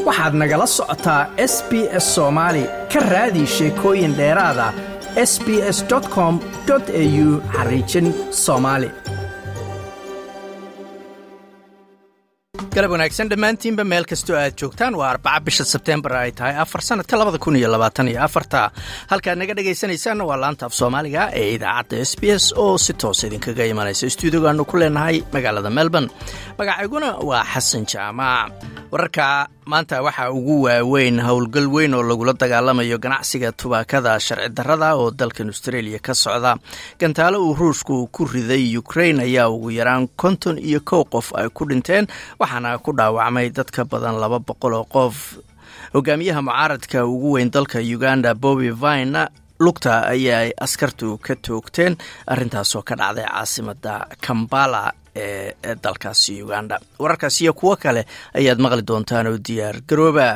waxaad nagala socotaa s b s soomaali ka raadi sheekooyin dheeraada s b s com au xariijin soomaali galab wanaagsan dhammaantiinba meel kastoo aad joogtaan waa arbaca bisha sebtembar ay tahay afar sanadka labada kun iyo labaatan iyo afarta halkaad naga dhegaysanaysaanna waa laanta af soomaaliga ee idaacadda s b s oo si toos idinkaga imanaysa stuudiogaanu ku leenahay magaalada melbourne magacayguna waa xasan jaamac wararka maanta waxaa ugu waaweyn howlgal weyn oo lagula dagaalamayo ganacsiga tubaakada sharci darrada oo dalkan australia ka socda gantaalo uu ruushku ku riday ukrain ayaa ugu yaraan konton iyo kow qof ay ku dhinteen waxaana ku dhaawacmay dad ka badan laba boqol oo qof hogaamiyaha mucaaradka ugu weyn dalka uganda bobi vine lugta ayay askartu ka toogteen arrintaasoo ka dhacday caasimada kambala ee dalkaasi uganda wararkaas iyo kuwo kale ayaad maqli doontaan oo diyaar garooba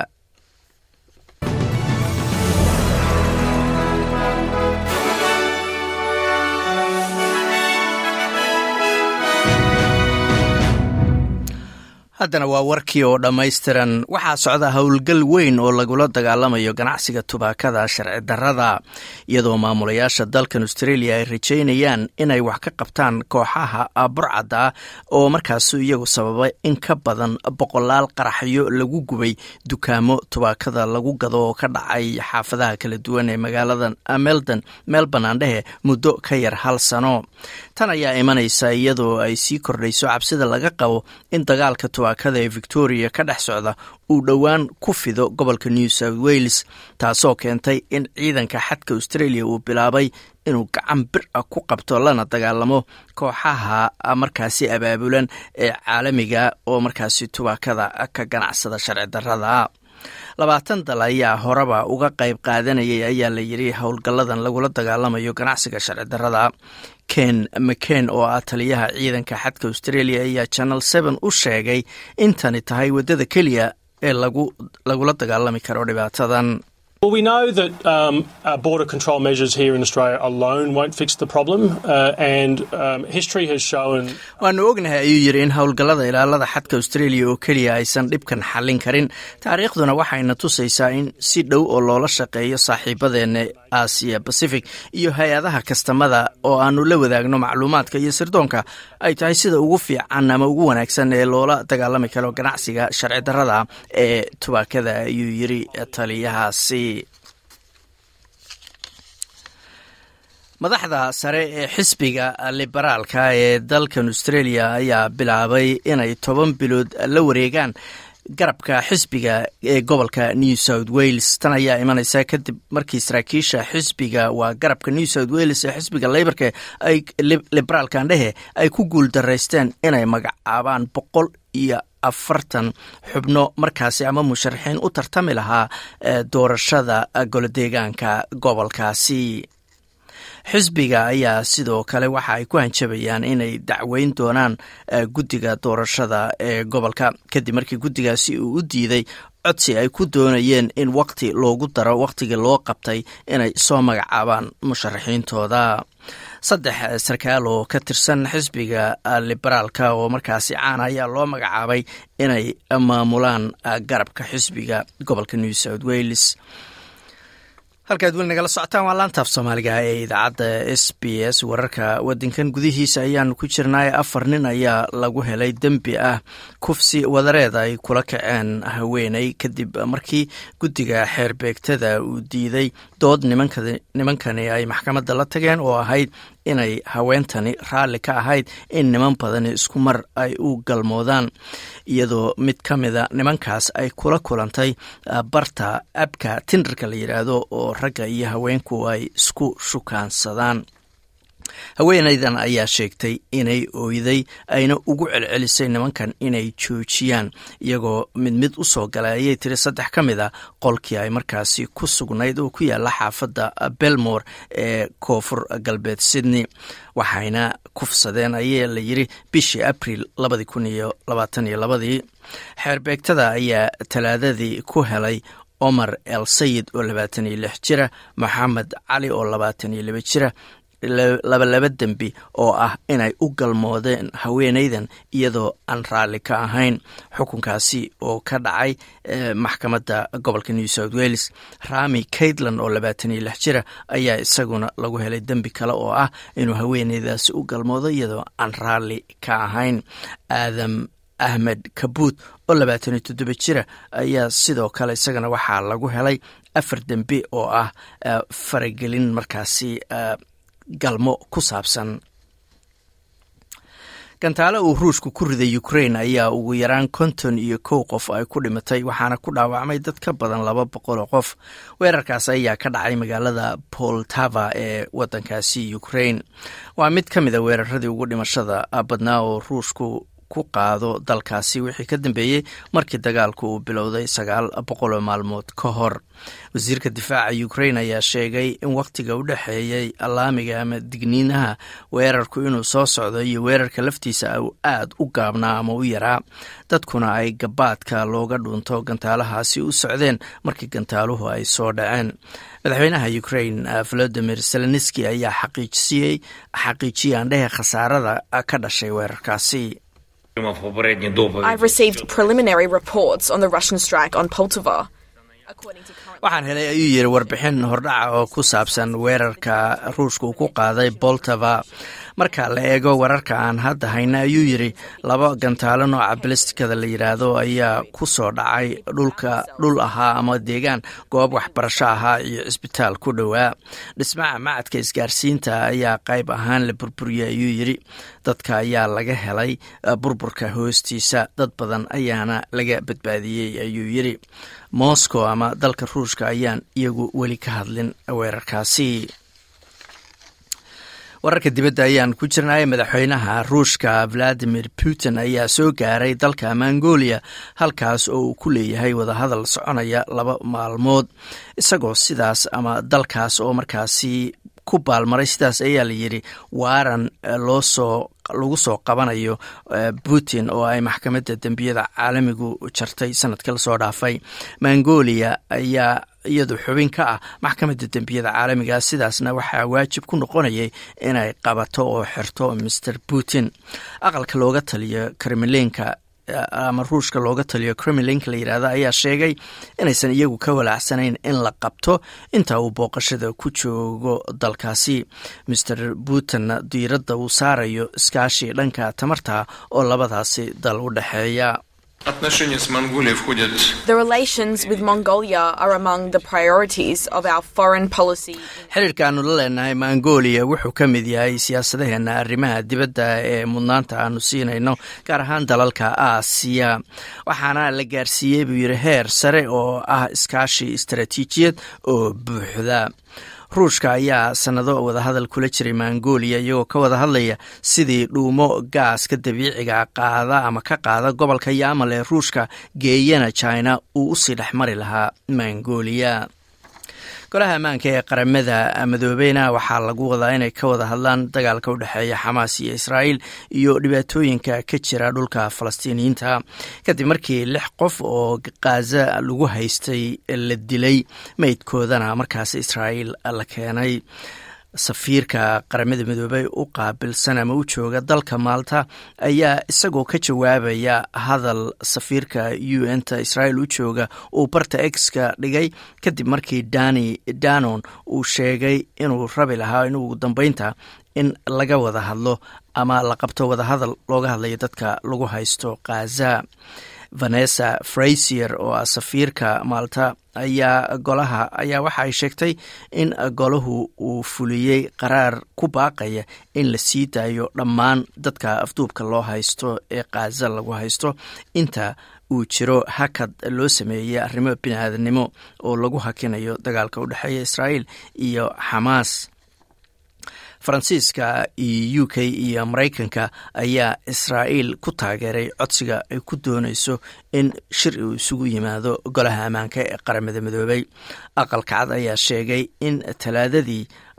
haddana waa warkii oo dhammaystiran waxaa socda howlgal weyn oo lagula dagaalamayo ganacsiga tubaakada sharci darrada iyadoo maamulayaasha dalkan australia ay rajaynayaan inay wax ka qabtaan kooxaha burcadda oo markaas iyagu sababay in ka badan boqolaal qaraxyo lagu gubay dukaamo tubaakada lagu gado oo ka dhacay xaafadaha kala duwan ee magaalada meldon melbourne aandhehe muddo ka yar hal sano tan ayaa imanaysa iyadoo ay sii kordhayso cabsida laga qabo in dagaalka tubaakada ee victoria ka dhex socda uu dhowaan ku fido gobolka new south wales taasoo keentay in ciidanka xadka australia uu bilaabay inuu gacan bir ah ku qabto lana dagaalamo kooxaha markaasi abaabulan ee caalamiga oo markaasi tubaakada ka ganacsada sharci darrada labaatan dal ayaa horeba uga qayb qaadanayay ayaa la yidhi howlgalladan lagula dagaalamayo ganacsiga sharci darrada ken mcen oo ah taliyaha ciidanka xadka australia ayaa channel seven u sheegay intani tahay waddada keliya ee lagula dagaalami karo dhibaatadan Well, we know that um, uh, border control measures here in Australia alone won't fix the problem, uh, and um, history has shown. waanu ognahay ayuu yidhi in howlgallada ilaalada xadka australia oo keliya aysan dhibkan xallin karin taariikhduna waxayna tusaysaa in si dhow oo loola shaqeeyo saaxiibadeena aasiya pacific iyo hay-adaha kastamada oo aanu la wadaagno macluumaadka iyo sirdoonka ay tahay sida ugu fiican ama ugu wanaagsan ee loola dagaalami karo ganacsiga sharci darrada ee tubaakada ayuu yidhi taliyahaasi madaxda sare ee xisbiga liberaalka ee dalkan australia ayaa bilaabay inay toban bilood la wareegaan garabka xisbiga ee gobolka new south wales tan ayaa imanaysa kadib markii saraakiisha xisbiga waa garabka new south wales ee xisbiga leybarka ay liberaalka andhehe ay ku guul daraysteen inay magacaabaan boqol iyo afartan xubno markaasi ama musharaxiin u tartami lahaa doorashada golodeegaanka gobolkaasi xisbiga ayaa sidoo kale waxa ay ku hanjabayaan inay dacweyn doonaan guddiga doorashada ee gobolka kadib markii guddigaasi uu u diiday codsi ay ku doonayeen in waqti loogu daro waqtigii loo qabtay inay soo magacaabaan musharaxiintooda saddex sarkaal oo ka tirsan xisbiga liberaalka oo markaasi caana ayaa loo magacaabay inay maamulaan garabka xisbiga gobolka new south wales halkaad weli nagala socotaan waa laantaaf soomaaliga ee idaacadda s b s wararka wadankan gudihiisa ayaanu ku jirnay afar nin ayaa lagu helay dembi ah kufsi wadareed ay kula kaceen haweeney kadib markii guddiga xeerbeegtada uu diiday dood nimankani ay maxkamadda la tageen oo ahayd inay haweentani raalli ka ahayd in niman badani isku mar ay u galmoodaan iyadoo mid ka mida nimankaas ay kula kulantay barta abka tindarka la yidhaahdo oo ragga iyo haweenku ay isku shukaansadaan haweenaydan ayaa sheegtay inay ooyday ayna ugu celcelisay nimankan inay joojiyaan iyagoo mid mid u soo galay ayay tiri saddex ka mid a qolkii ay markaasi ku sugnayd oo ku yaala xaafadda belmore ee koonfur galbeed sydney waxayna kufsadeen ayaa la yiri bishii abril labadii kun iyo labaatan iyo labadii xeerbeegtada ayaa talaadadii ku helay omar el sayid oo labaatan iyo lix jira moxamed cali oo labaatan iyo laba jira labalaba dembi oo ah inay u galmoodeen haweenaydan iyadoo aan raalli ka ahayn xukunkaasi oo ka dhacay maxkamadda gobolka new south wales rami caitland oo labaatan iyo lix jira ayaa isaguna lagu helay dembi kale oo ah inuu haweenaydaasi u galmoodo iyadoo aan raalli ka ahayn aadam ahmed kabuut oo labaatan iyo toddoba jira ayaa sidoo kale isagana waxaa lagu helay afar dembi oo ah faragelin markaasi galmo ku saabsan gantaale uu ruushku ku riday ukrain ayaa ugu yaraan konton iyo kow qof ay ku dhimatay waxaana ku dhaawacmay dad ka badan laba boqol oo qof weerarkaas ayaa ka dhacay magaalada poltava ee wadankaasi ukrain waa mid ka mid a weeraradii ugu dhimashada badnaa oo ruushku ku qaado dalkaasi wixii ka dambeeyey markii dagaalku uu bilowday sagaal boqol oo maalmood ka hor wasiirka difaaca ukrain ayaa sheegay in wakhtiga u dhexeeyey allaamiga ama digniinaha weerarku inuu soo socdo iyo weerarka laftiisa uu aad u gaabnaa ama u yaraa dadkuna ay gabaadka looga dhunto gantaalahaasi u socdeen markii gantaaluhu ay soo dhaceen madaxweynaha ukrain volodimir zelenski ayaa xaqiijiyey xaqiijiyey andhehe khasaarada ka dhashay weerarkaasi I've received preliminary reports on the Russian strike on Poltava. waxaan helay ayuu yiri warbixin hordhaca oo ku saabsan weerarka ruushka uu ku qaaday boltava marka la eego wararka aan hadda hayna ayuu yiri laba gantaalo nooca balistikada la yidhaahdo ayaa ku soo dhacay dhulka dhul ahaa ama deegaan goob waxbarasho ahaa iyo cisbitaal ku dhowaa dhismaha macadka isgaarsiinta ayaa qayb ahaan la burburiyey ayuu yiri dadka ayaa laga helay burburka hoostiisa dad badan ayaana laga badbaadiyey ayuu yiri moscow ama dalka ruushka ayaan iyagu weli ka hadlin weerarkaasi wararka dibadda ayaan ku jirnay madaxweynaha ruushka valadimir putin ayaa soo gaaray dalka mongolia halkaas oo uu ku leeyahay wadahadal soconaya laba maalmood isagoo sidaas ama dalkaas oo markaasi ku baalmaray sidaas ayaa la yidhi waaran loo soo lagu soo qabanayo putin oo ay maxkamadda dembiyada caalamigu jartay sanadkii lasoo dhaafay mongolia ayaa iyadu xubin ka ah maxkamadda dembiyada caalamiga sidaasna waxaa waajib ku noqonayay inay qabato oo xirto master putin aqalka looga taliyo kremlinka ama ruushka looga taliyo kremlinka la yidhaahdo ayaa sheegay inaysan iyagu ka walaacsanayn in la qabto inta uu booqashada ku joogo dalkaasi master putin diiradda uu saarayo iskaashi dhanka tamarta oo labadaasi dal u dhexeeya The relations with Mongolia are among the priorities of our foreign policy. xiriirkaanu la leenahay mongolia wuxuu ka mid yahay siyaasadaheena arrimaha dibadda ee mudnaanta aanu siinayno gaar ahaan dalalka aasiya waxaana la gaarsiiyey buu yidhi heer sare oo ah iskaashi istaraatiijiyad oo buuxda ruushka ayaa sannado wadahadal kula jiray mongolia iyagoo ka wada hadlaya sidii dhuumo gaaska dabiiciga qaada ama ka qaada gobolka yamal ee ruushka geeyana china uu usii dhex mari lahaa mongolia golaha ammaanka ee qaramada madoobeyna waxaa lagu wadaa inay ka wada hadlaan dagaalka u dhexeeya xamaas iyo israa'iil iyo dhibaatooyinka ka jira dhulka falastiiniyiinta kadib markii lix qof oo khaza lagu haystay la dilay meydkoodana markaas israa'iil la keenay safiirka qaramada midoobey u qaabilsan ama u jooga dalka maalta ayaa isagoo ka jawaabaya hadal safiirka u n ta israa'iil u jooga uu barta exka dhigay kadib markii dani danon uu sheegay inuu rabi lahaa in ugu dambeynta in laga wada hadlo ama la qabto wadahadal looga hadlayo dadka lagu haysto khaza vanessa frasier oo ah safiirka maalta ayaa golaha ayaa waxa ay sheegtay in golahu uu fuliyey qaraar ku baaqaya in la sii daayo dhammaan dadka afduubka loo haysto ee khaza lagu haysto inta uu jiro hakad loo sameeyey arrimo bini-aadannimo oo lagu hakinayo dagaalka u dhexeeya israa'iil iyo xamaas faransiiska iyo u k iyo maraykanka ayaa israa'iil ku taageeray codsiga ay ku doonayso in shir uu isugu yimaado golaha ammaanka ee qaramada midoobay aqalka cad ayaa sheegay in talaadadii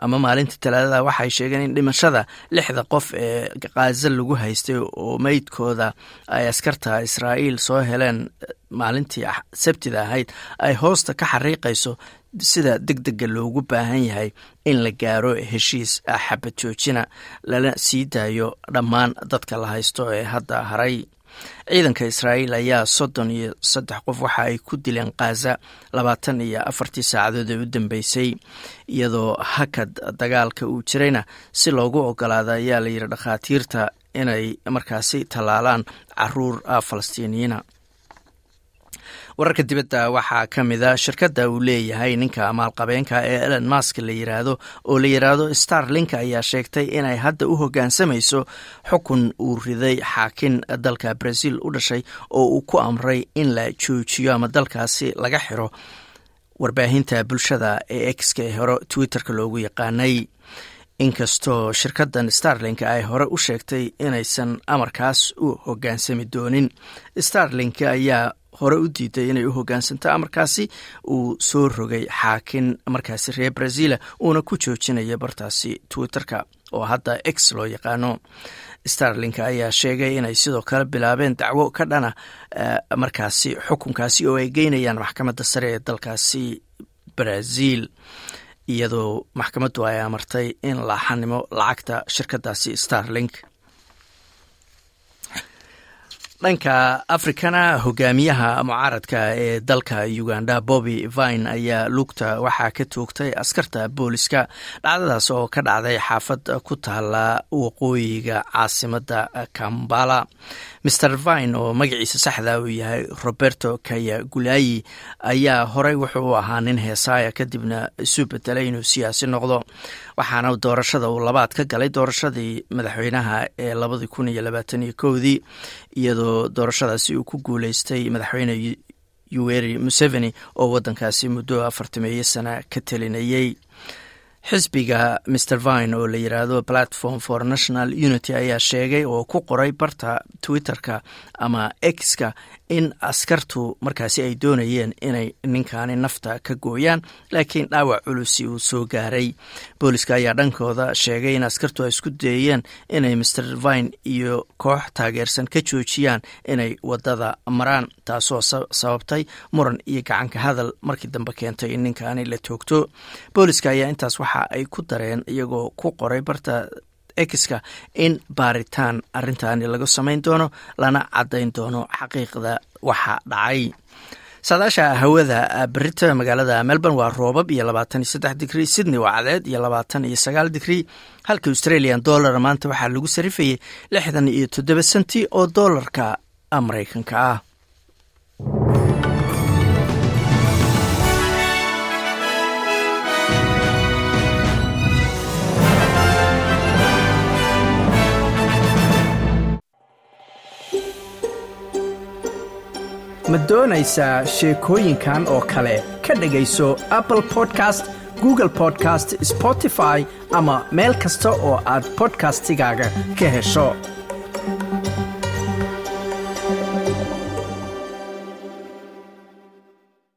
ama maalintii talaadada waxay sheegeen in dhimashada lixda qof ee kaaza lagu haystay oo meydkooda ay askarta israa'iil soo heleen maalintii sabtida ahayd ay hoosta ka xariiqayso sida deg dega loogu baahan yahay in la gaaro heshiis xabad joojina lana sii daayo dhammaan dadka la haysto ee hadda haray ciidanka israa'iil ayaa soddon iyo saddex qof waxa ay ku dileen khaza labaatan iyo afartii saacadood ee u dambeysay iyadoo hakad dagaalka uu jirayna si loogu ogolaada ayaa la yidhi dhakhaatiirta inay markaasi tallaalaan caruur falastiiniyiina wararka dibadda waxaa ka mid a shirkadda uu leeyahay ninka maalqabeenka ee elon mask la yiraahdo oo la yiraahdo starlink ayaa sheegtay inay hadda u hoggaansamayso xukun uu riday xaakin dalka brazil u dhashay oo uu ku amray in la joojiyo ama dalkaasi laga xiro warbaahinta bulshada ee exka ee hore twitterka loogu yaqaanay inkastoo shirkaddan starlink ay hore u sheegtay inaysan amarkaas u hoggaansami doonin starlink ayaa hore u diiday inay u hoggaansanto amarkaasi uu soo rogay xaakin markaasi reer brazila uuna ku joojinaya bartaasi twitterka oo hadda x loo yaqaano starlink ayaa sheegay inay sidoo kale bilaabeen dacwo ka dhana markaasi xukunkaasi oo ay geynayaan maxkamadda sare ee dalkaasi brazil iyadoo maxkamaddu ay amartay in la xanimo lacagta shirkadaasi starlink dhanka afrikana hogaamiyaha mucaaradka ee dalka uganda bobby vine ayaa lugta waxaa ka toogtay askarta booliska dhacdadaas oo ka dhacday xaafad ku taala waqooyiga caasimada kambala maer vine oo magaciisa saxda uu yahay roberto kayagulayi ayaa horey wuxuu u ahaa nin heesaaya kadibna isu bedelay inuu siyaasi noqdo waxaana doorashada uu labaad ka galay doorashadii madaxweynaha ee labadii kun iyo labaatan iyo kowdii iyadoo doorashadaasi uu ku guuleystay madaxweyne yuweri museveni oo waddankaasi muddo afartameeyo sana ka telinayey xisbiga maer vine oo la yiraahdo platform for national unity ayaa sheegay oo ku qoray barta twitterka ama exka in askartu markaasi ay doonayeen inay ninkaani nafta ka gooyaan laakiin dhaawac culusi uu soo gaaray booliska ayaa dhankooda sheegay in askartu ay isku dayeen inay maer vine iyo koox taageersan ka joojiyaan inay wadada maraan taasoo sababtay muran iyo gacanka hadal markii dambe keentay in ninkaani la toogto booliska ayaa intaas waxa ay ku dareen iyagoo ku qoray barta exka in baaritaan arrintaani lagu samayn doono lana caddayn doono xaqiiqda waxa dhacay saadaasha hawada berita magaalada melbourne waa roobab iyo labaatan iyo saddex digrii sydney waa cadeed iyo labaatan iyo sagaal digrii halka australian dollar maanta waxaa lagu sarifayay lixdan iyo toddoba senti oo doolarka maraykanka ah ma doonaysaa sheekooyinkan oo kale ka dhegayso apple podcast google podcast spotify ama meel kasta oo aad bodkastigaaga ka hesho